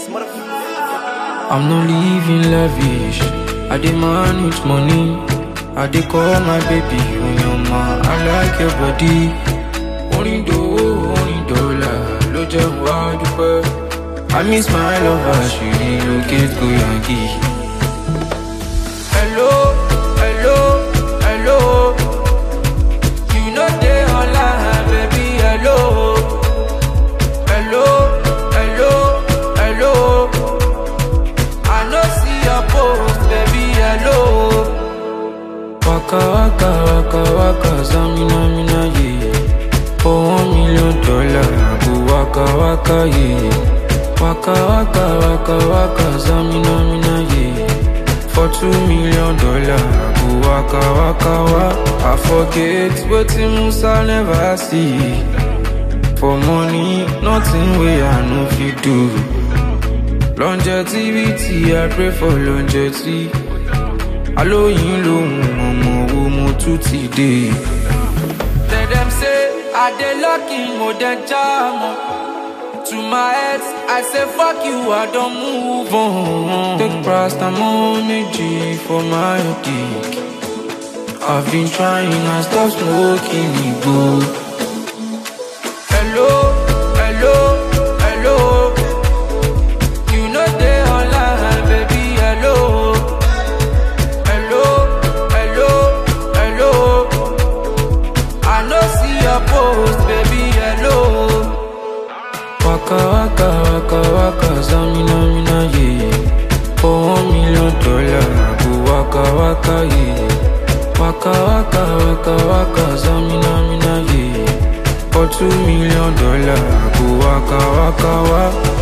motherfucker. I'm not living lavish. I demand with money. I dey call my baby Onyoma. I like your body. Orin dòwó, orin dọ́là ló jẹ́ wá dúpẹ́. I miss my lover, she relocate go Yankee. Hello, hello, hello. You know they online, baby, hello. Hello, hello, hello. I no see your post, baby, hello. Waka waka waka waka, zamina mina ye. For one million dollar, I go waka waka ye. Waka waka waka waka, zamina mina ye. For two million dollar, I go waka waka wa. I forget wetin Musa never see. For money, nothing wey I no fit do. Longevity, I pray for longevity. Alóyin lòun ọmọ wo mo tún ti dé. Tell them say I dey lucky mo dey jam o. To my ex, I say fuck you, I don move on. Take paracetamol méjì for my dick. I've been trying, I stop smoking igbo. Hello, hello, hello. You know they online, baby, hello. Hello, hello, hello. I no see your post, baby, hello. Waka waka waka waka, zamina mina ye. For one million dollar, I go waka waka ye. Waka waka waka waka, zamina mina ye. For two million dollar, I go waka waka wa.